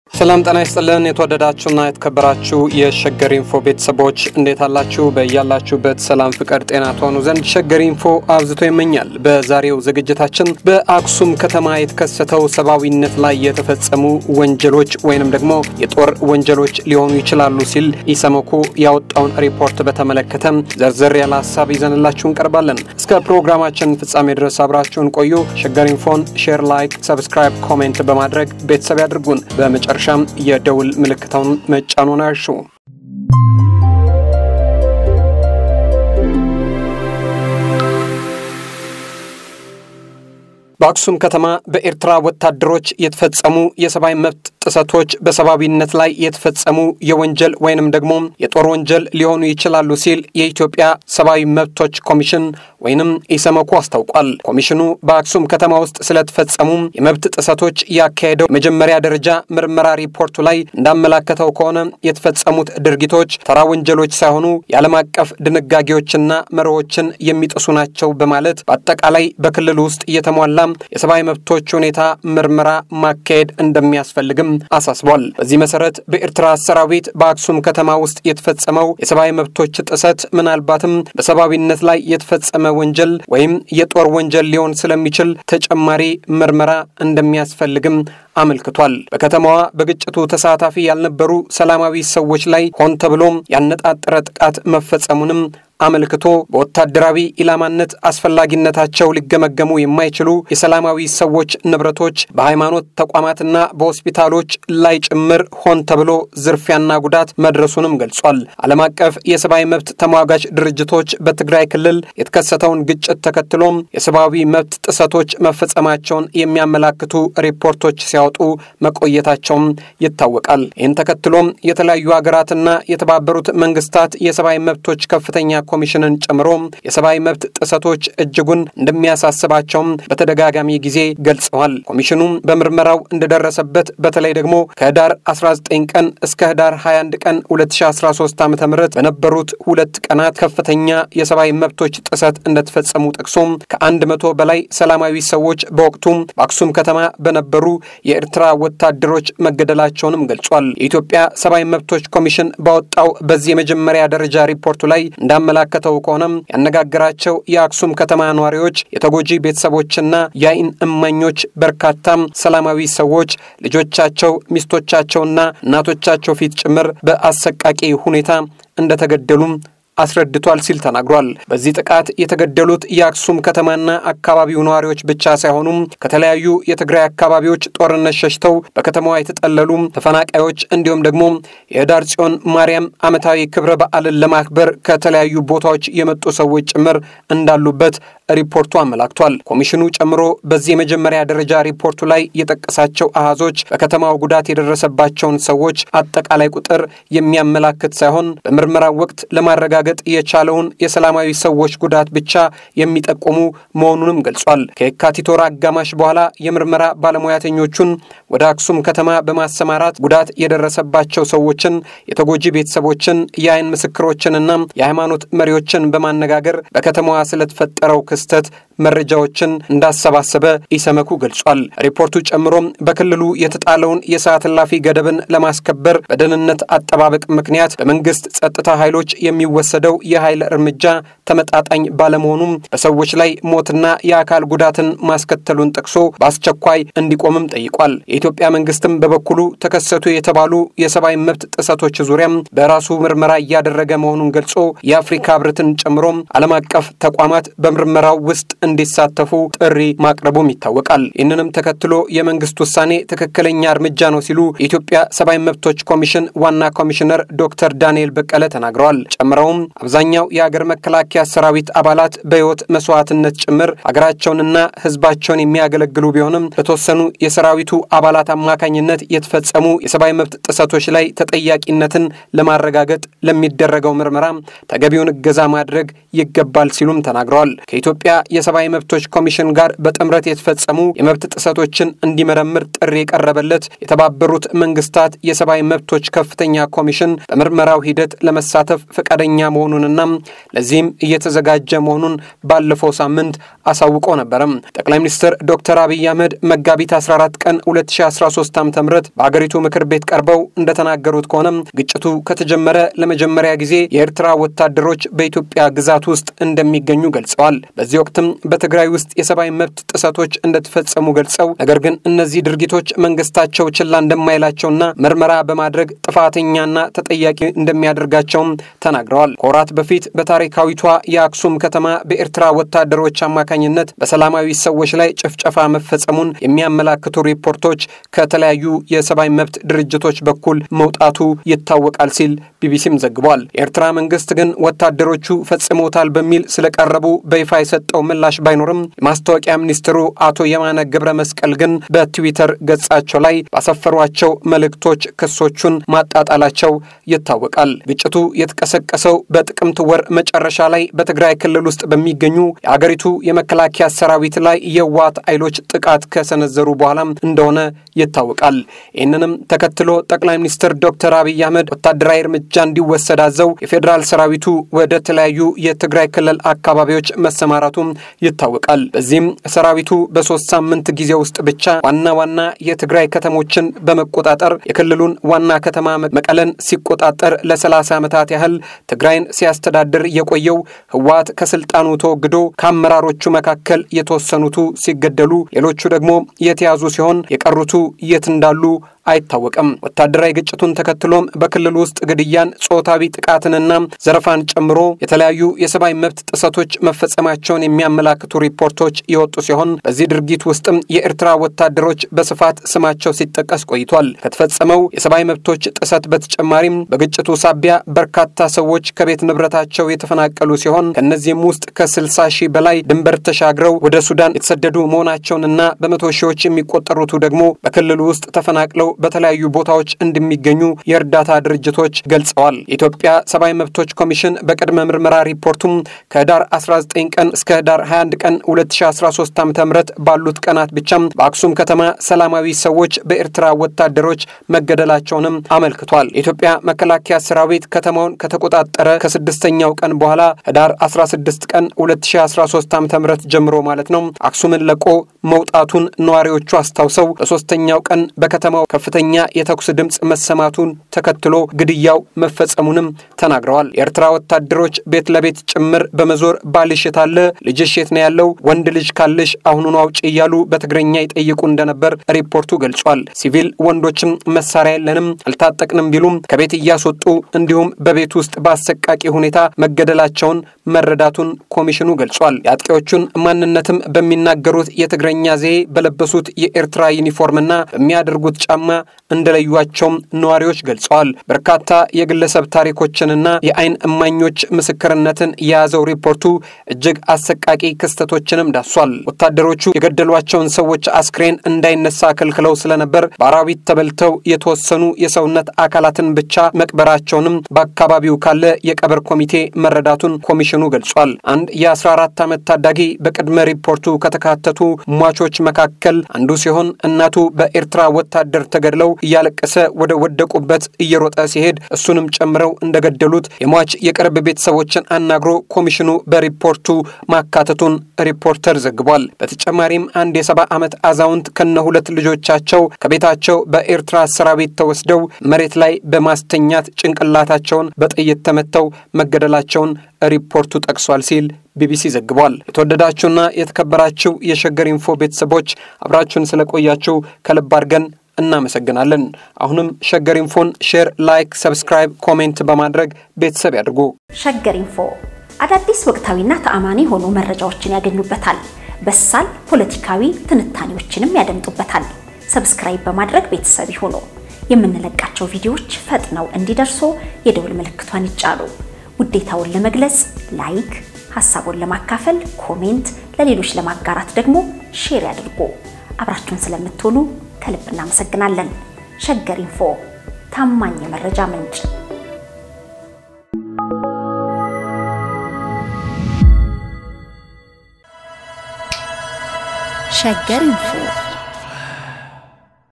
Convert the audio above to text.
ሰላም ጤና ይስጥልን። የተወደዳችሁና የተከበራችሁ የሸገር ኢንፎ ቤተሰቦች እንዴት አላችሁ? በያላችሁበት ሰላም፣ ፍቅር፣ ጤና ትሆኑ ዘንድ ሸገር ኢንፎ አብዝቶ ይመኛል። በዛሬው ዝግጅታችን በአክሱም ከተማ የተከሰተው ሰብአዊነት ላይ የተፈጸሙ ወንጀሎች ወይንም ደግሞ የጦር ወንጀሎች ሊሆኑ ይችላሉ ሲል ኢሰመኮ ያወጣውን ሪፖርት በተመለከተ ዘርዘር ያለ ሀሳብ ይዘንላችሁ እንቀርባለን። እስከ ፕሮግራማችን ፍጻሜ ድረስ አብራችሁን ቆዩ። ሸገር ኢንፎን ሼር፣ ላይክ፣ ሰብስክራይብ፣ ኮሜንት በማድረግ ቤተሰብ ያድርጉን። በመጨረሻ መጨረሻም የደውል ምልክታውን መጫኑን አይርሱ። በአክሱም ከተማ በኤርትራ ወታደሮች የተፈጸሙ የሰብአዊ መብት ጥሰቶች በሰብአዊነት ላይ የተፈጸሙ የወንጀል ወይንም ደግሞ የጦር ወንጀል ሊሆኑ ይችላሉ ሲል የኢትዮጵያ ሰብአዊ መብቶች ኮሚሽን ወይንም ኢሰመኮ አስታውቋል። ኮሚሽኑ በአክሱም ከተማ ውስጥ ስለተፈጸሙ የመብት ጥሰቶች ያካሄደው መጀመሪያ ደረጃ ምርመራ ሪፖርቱ ላይ እንዳመላከተው ከሆነ የተፈጸሙት ድርጊቶች ተራ ወንጀሎች ሳይሆኑ የዓለም አቀፍ ድንጋጌዎችና መርሆችን የሚጥሱ ናቸው በማለት በአጠቃላይ በክልሉ ውስጥ እየተሟላ የሰብአዊ መብቶች ሁኔታ ምርመራ ማካሄድ እንደሚያስፈልግም አሳስቧል። በዚህ መሰረት በኤርትራ ሰራዊት በአክሱም ከተማ ውስጥ የተፈጸመው የሰብአዊ መብቶች ጥሰት ምናልባትም በሰብአዊነት ላይ የተፈጸመ ወንጀል ወይም የጦር ወንጀል ሊሆን ስለሚችል ተጨማሪ ምርመራ እንደሚያስፈልግም አመልክቷል። በከተማዋ በግጭቱ ተሳታፊ ያልነበሩ ሰላማዊ ሰዎች ላይ ሆን ተብሎም ያነጣጠረ ጥቃት መፈጸሙንም አመልክቶ በወታደራዊ ኢላማነት አስፈላጊነታቸው ሊገመገሙ የማይችሉ የሰላማዊ ሰዎች ንብረቶች በሃይማኖት ተቋማትና በሆስፒታሎች ላይ ጭምር ሆን ተብሎ ዝርፊያና ጉዳት መድረሱንም ገልጿል። ዓለም አቀፍ የሰብአዊ መብት ተሟጋች ድርጅቶች በትግራይ ክልል የተከሰተውን ግጭት ተከትሎም የሰብአዊ መብት ጥሰቶች መፈጸማቸውን የሚያመላክቱ ሪፖርቶች ሲያወጡ መቆየታቸውም ይታወቃል። ይህን ተከትሎም የተለያዩ ሀገራትና የተባበሩት መንግስታት የሰብአዊ መብቶች ከፍተኛ ኮሚሽንን ጨምሮ የሰብአዊ መብት ጥሰቶች እጅጉን እንደሚያሳስባቸውም በተደጋጋሚ ጊዜ ገልጸዋል። ኮሚሽኑ በምርመራው እንደደረሰበት በተለይ ደግሞ ከህዳር 19 ቀን እስከ ህዳር 21 ቀን 2013 ዓ ም በነበሩት ሁለት ቀናት ከፍተኛ የሰብአዊ መብቶች ጥሰት እንደተፈጸሙ ጠቅሶ ከአንድ መቶ በላይ ሰላማዊ ሰዎች በወቅቱ በአክሱም ከተማ በነበሩ የኤርትራ ወታደሮች መገደላቸውንም ገልጿል። የኢትዮጵያ ሰብአዊ መብቶች ኮሚሽን ባወጣው በዚህ የመጀመሪያ ደረጃ ሪፖርቱ ላይ እንዳመላከተው ከሆነም ያነጋገራቸው የአክሱም ከተማ ነዋሪዎች፣ የተጎጂ ቤተሰቦችና የአይን እማኞች በርካታም ሰላማዊ ሰዎች ልጆቻቸው፣ ሚስቶቻቸውና እናቶቻቸው ፊት ጭምር በአሰቃቂ ሁኔታ እንደተገደሉም አስረድቷል ሲል ተናግሯል። በዚህ ጥቃት የተገደሉት የአክሱም ከተማና አካባቢው ነዋሪዎች ብቻ ሳይሆኑም ከተለያዩ የትግራይ አካባቢዎች ጦርነት ሸሽተው በከተማዋ የተጠለሉ ተፈናቃዮች እንዲሁም ደግሞ የህዳር ጽዮን ማርያም ዓመታዊ ክብረ በዓልን ለማክበር ከተለያዩ ቦታዎች የመጡ ሰዎች ጭምር እንዳሉበት ሪፖርቱ አመላክቷል። ኮሚሽኑ ጨምሮ በዚህ የመጀመሪያ ደረጃ ሪፖርቱ ላይ የጠቀሳቸው አሃዞች በከተማው ጉዳት የደረሰባቸውን ሰዎች አጠቃላይ ቁጥር የሚያመላክት ሳይሆን በምርመራው ወቅት ለማረጋገጥ የቻለውን የሰላማዊ ሰዎች ጉዳት ብቻ የሚጠቁሙ መሆኑንም ገልጿል። ከየካቲት ወር አጋማሽ በኋላ የምርመራ ባለሙያተኞቹን ወደ አክሱም ከተማ በማሰማራት ጉዳት የደረሰባቸው ሰዎችን፣ የተጎጂ ቤተሰቦችን፣ የአይን ምስክሮችንና የሃይማኖት መሪዎችን በማነጋገር በከተማዋ ስለተፈጠረው ክስተት መረጃዎችን እንዳሰባሰበ ኢሰመኩ ገልጿል። ሪፖርቱ ጨምሮም በክልሉ የተጣለውን የሰዓት እላፊ ገደብን ለማስከበር በደህንነት አጠባበቅ ምክንያት በመንግስት ጸጥታ ኃይሎች የሚወሰደው የኃይል እርምጃ ተመጣጣኝ ባለመሆኑም በሰዎች ላይ ሞትና የአካል ጉዳትን ማስከተሉን ጠቅሶ በአስቸኳይ እንዲቆምም ጠይቋል። የኢትዮጵያ መንግስትም በበኩሉ ተከሰቱ የተባሉ የሰብአዊ መብት ጥሰቶች ዙሪያም በራሱ ምርመራ እያደረገ መሆኑን ገልጾ የአፍሪካ ህብረትን ጨምሮም ዓለም አቀፍ ተቋማት በምርመራው ውስጥ እንዲሳተፉ ጥሪ ማቅረቡም ይታወቃል። ይህንንም ተከትሎ የመንግስት ውሳኔ ትክክለኛ እርምጃ ነው ሲሉ የኢትዮጵያ ሰብአዊ መብቶች ኮሚሽን ዋና ኮሚሽነር ዶክተር ዳንኤል በቀለ ተናግረዋል። ጨምረውም አብዛኛው የሀገር መከላከያ ሰራዊት አባላት በህይወት መስዋዕትነት ጭምር ሀገራቸውንና ህዝባቸውን የሚያገለግሉ ቢሆንም በተወሰኑ የሰራዊቱ አባላት አማካኝነት የተፈጸሙ የሰብአዊ መብት ጥሰቶች ላይ ተጠያቂነትን ለማረጋገጥ ለሚደረገው ምርመራ ተገቢውን እገዛ ማድረግ ይገባል ሲሉም ተናግረዋል። ከኢትዮጵያ የሰብአዊ መብቶች ኮሚሽን ጋር በጥምረት የተፈጸሙ የመብት ጥሰቶችን እንዲመረምር ጥሪ የቀረበለት የተባበሩት መንግስታት የሰብአዊ መብቶች ከፍተኛ ኮሚሽን በምርመራው ሂደት ለመሳተፍ ፈቃደኛ መሆኑንና ለዚህም እየተዘጋጀ መሆኑን ባለፈው ሳምንት አሳውቆ ነበረም። ጠቅላይ ሚኒስትር ዶክተር አብይ አህመድ መጋቢት 14 ቀን 2013 ዓ ም በአገሪቱ ምክር ቤት ቀርበው እንደተናገሩት ከሆነ ግጭቱ ከተጀመረ ለመጀመሪያ ጊዜ የኤርትራ ወታደሮች በኢትዮጵያ ግዛት ውስጥ እንደሚገኙ ገልጸዋል። በዚህ ወቅትም በትግራይ ውስጥ የሰብአዊ መብት ጥሰቶች እንደተፈጸሙ ገልጸው ነገር ግን እነዚህ ድርጊቶች መንግስታቸው ችላ እንደማይላቸውና ምርመራ በማድረግ ጥፋተኛና ተጠያቂ እንደሚያደርጋቸውም ተናግረዋል። ከወራት በፊት በታሪካዊቷ የአክሱም ከተማ በኤርትራ ወታደሮች አማካኝነት በሰላማዊ ሰዎች ላይ ጭፍጨፋ መፈጸሙን የሚያመላክቱ ሪፖርቶች ከተለያዩ የሰብአዊ መብት ድርጅቶች በኩል መውጣቱ ይታወቃል ሲል ቢቢሲም ዘግቧል። የኤርትራ መንግስት ግን ወታደሮቹ ፈጽመውታል በሚል ስለቀረቡ በይፋ የሰጠው ምላሽ ባይኖርም የማስታወቂያ ሚኒስትሩ አቶ የማነ ገብረ መስቀል ግን በትዊተር ገጻቸው ላይ ባሰፈሯቸው መልእክቶች ክሶቹን ማጣጣላቸው ይታወቃል። ግጭቱ የተቀሰቀሰው በጥቅምት ወር መጨረሻ ላይ በትግራይ ክልል ውስጥ በሚገኙ የአገሪቱ የመከላከያ ሰራዊት ላይ የዋት ኃይሎች ጥቃት ከሰነዘሩ በኋላም እንደሆነ ይታወቃል። ይህንንም ተከትሎ ጠቅላይ ሚኒስትር ዶክተር አብይ አህመድ ወታደራዊ እርምጃ እንዲወሰድ አዘው የፌዴራል ሰራዊቱ ወደ ተለያዩ የትግራይ ክልል አካባቢዎች መሰማራቱም ይታወቃል። በዚህም ሰራዊቱ በሶስት ሳምንት ጊዜ ውስጥ ብቻ ዋና ዋና የትግራይ ከተሞችን በመቆጣጠር የክልሉን ዋና ከተማ መቀለን ሲቆጣጠር ለሰላሳ ዓመታት ያህል ትግራይን ሲያስተዳድር የቆየው ህወሓት ከስልጣኑ ተወግዶ ከአመራሮቹ መካከል የተወሰኑቱ ሲገደሉ፣ ሌሎቹ ደግሞ የተያዙ ሲሆን የቀሩቱ የት እንዳሉ አይታወቅም። ወታደራዊ ግጭቱን ተከትሎም በክልሉ ውስጥ ግድያን፣ ጾታዊ ጥቃትንና ዘረፋን ጨምሮ የተለያዩ የሰብአዊ መብት ጥሰቶች መፈጸማቸውን የሚያመላክቱ ሪፖርቶች የወጡ ሲሆን በዚህ ድርጊት ውስጥም የኤርትራ ወታደሮች በስፋት ስማቸው ሲጠቀስ ቆይቷል። ከተፈጸመው የሰብአዊ መብቶች ጥሰት በተጨማሪም በግጭቱ ሳቢያ በርካታ ሰዎች ከቤት ንብረታቸው የተፈናቀሉ ሲሆን ከእነዚህም ውስጥ ከ60 ሺህ በላይ ድንበር ተሻግረው ወደ ሱዳን የተሰደዱ መሆናቸውንና በመቶ ሺዎች የሚቆጠሩቱ ደግሞ በክልሉ ውስጥ ተፈናቅለው በተለያዩ ቦታዎች እንደሚገኙ የእርዳታ ድርጅቶች ገልጸዋል። የኢትዮጵያ ሰብአዊ መብቶች ኮሚሽን በቅድመ ምርመራ ሪፖርቱም ከህዳር 19 ቀን እስከ ህዳር 21 ቀን 2013 ዓ ም ባሉት ቀናት ብቻም በአክሱም ከተማ ሰላማዊ ሰዎች በኤርትራ ወታደሮች መገደላቸውንም አመልክቷል። የኢትዮጵያ መከላከያ ሰራዊት ከተማውን ከተቆጣጠረ ከስድስተኛው ቀን በኋላ ህዳር 16 ቀን 2013 ዓ ም ጀምሮ ማለት ነው አክሱምን ለቆ መውጣቱን ነዋሪዎቹ አስታውሰው በሶስተኛው ቀን በከተማው ከፍተኛ የተኩስ ድምፅ መሰማቱን ተከትሎ ግድያው መፈጸሙንም ተናግረዋል። የኤርትራ ወታደሮች ቤት ለቤት ጭምር በመዞር ባልሽ የት አለ? ልጅሽ የት ነው ያለው? ወንድ ልጅ ካለሽ አሁኑኑ አውጪ እያሉ በትግረኛ ይጠይቁ እንደነበር ሪፖርቱ ገልጿል። ሲቪል ወንዶችም መሳሪያ የለንም አልታጠቅንም ቢሉም ከቤት እያስወጡ እንዲሁም በቤት ውስጥ በአሰቃቂ ሁኔታ መገደላቸውን መረዳቱን ኮሚሽኑ ገልጿል። የአጥቂዎቹን ማንነትም በሚናገሩት የትግረኛ ዘዬ በለበሱት የኤርትራ ዩኒፎርምና በሚያደርጉት ጫማ እንደለዩቸውም ነዋሪዎች ገልጸዋል። በርካታ የግለሰብ ታሪኮችንና የአይን እማኞች ምስክርነትን የያዘው ሪፖርቱ እጅግ አሰቃቂ ክስተቶችንም ዳሷል። ወታደሮቹ የገደሏቸውን ሰዎች አስክሬን እንዳይነሳ ከልክለው ስለነበር በአራዊት ተበልተው የተወሰኑ የሰውነት አካላትን ብቻ መቅበራቸውንም በአካባቢው ካለ የቀብር ኮሚቴ መረዳቱን ኮሚሽኑ ገልጿል። አንድ የ14 ዓመት ታዳጊ በቅድመ ሪፖርቱ ከተካተቱ ሟቾች መካከል አንዱ ሲሆን እናቱ በኤርትራ ወታደር ተገድለው እያለቀሰ ወደ ወደቁበት እየሮጠ ሲሄድ እሱንም ጨምረው እንደገደሉት የሟች የቅርብ ቤተሰቦችን አናግሮ ኮሚሽኑ በሪፖርቱ ማካተቱን ሪፖርተር ዘግቧል። በተጨማሪም አንድ የሰባ ዓመት አዛውንት ከነ ሁለት ልጆቻቸው ከቤታቸው በኤርትራ ሰራዊት ተወስደው መሬት ላይ በማስተኛት ጭንቅላታቸውን በጥይት ተመተው መገደላቸውን ሪፖርቱ ጠቅሷል ሲል ቢቢሲ ዘግቧል። የተወደዳችሁና የተከበራችሁ የሸገር ኢንፎ ቤተሰቦች አብራችሁን ስለቆያችሁ ከልብ አድርገን እናመሰግናለን። አሁንም ሸገር ኢንፎን ሼር፣ ላይክ፣ ሰብስክራይብ፣ ኮሜንት በማድረግ ቤተሰብ ያድርጉ። ሸገር ኢንፎ አዳዲስ ወቅታዊና ተአማኒ የሆኑ መረጃዎችን ያገኙበታል። በሳል ፖለቲካዊ ትንታኔዎችንም ያደምጡበታል። ሰብስክራይብ በማድረግ ቤተሰብ ይሁኑ። የምንለቃቸው ቪዲዮዎች ፈጥነው እንዲደርሱ የደውል ምልክቷን ይጫኑ። ውዴታውን ለመግለጽ ላይክ፣ ሀሳቡን ለማካፈል ኮሜንት፣ ለሌሎች ለማጋራት ደግሞ ሼር ያድርጉ። አብራችሁን ስለምትሆኑ ከልብ እናመሰግናለን። ሸገር ኢንፎ ታማኝ የመረጃ ምንጭ ሸገር ኢንፎ